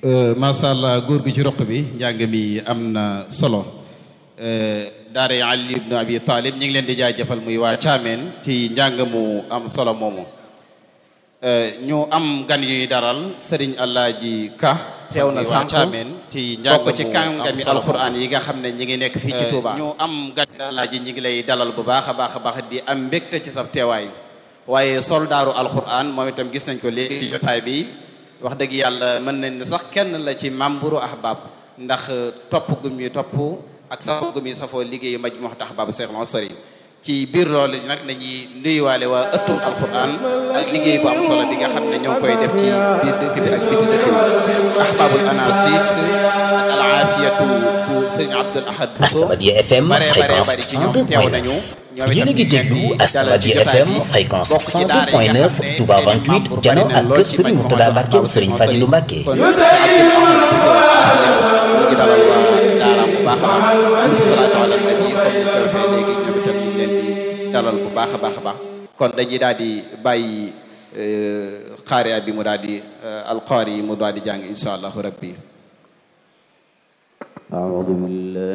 macha allah góor gi ci roq bi njàng mi am na solo daara Ali ibnu Abi Talib ñu ngi leen di jaajëfal muy waa Caameen ci njàng mu am solo moomu ñu am gan yuy daral sëriñ Alaaji Ka teew na sànq Caameen ci njàng bokk ci mu kàngami am solo alxuraan yi nga xam ne ñi ngi nekk fii ci Touba. ñu am gan Alaaji ñi ngi lay dalal bu baax a baax a baax di am mbégte ci sab teewaay waaye soldaaru alxuraan moom itam gis nañ ko léegi ci jotaay bi wax dëgg yàlla mën nañ ne sax kenn la ci membre ahbab ndax topp gum yi topp ak safoo gum yi safoo liggéeyu majmuhat ahbab Cheikh Mansari ci biir loolu nag nañuy nuyuwaale waa ëttu alquran ak liggéey bu am solo bi nga xam ne ñoo ngi koy def ci biir dëkk bi ak biti dëkk bi ahbabul anasit ak al aafiyatu bu sëriñ Abdul Ahad Asamadia FM bare bare bari fréquence ci ñoom teew 102.9 nañu ñoom yéen a itam ngi ñu leen déglu di dalal ci Asamadia jotaay FM bi. fréquence bokk ci daara yi nga xam 102.9 ne Touba seen i 28 membre jano bari na ak lool kër ci Serigne Majmahul Mourtada Mbacke Ahbab Serigne Cheikh Fadilou Mbacke kon sëñ Abdul Ahad Bousso ñu ngi dalal waa daaraam bu baax a baax salaatu ala nabi comme ni ko defee léegi ñoom itam ñu ngi leen di dalal bu baax a baax a baax kon dañuy daal di bàyyi xaariya bi mu daal di alqaari yi mu daal di jàng insha allahu rabbi أعوذ بالله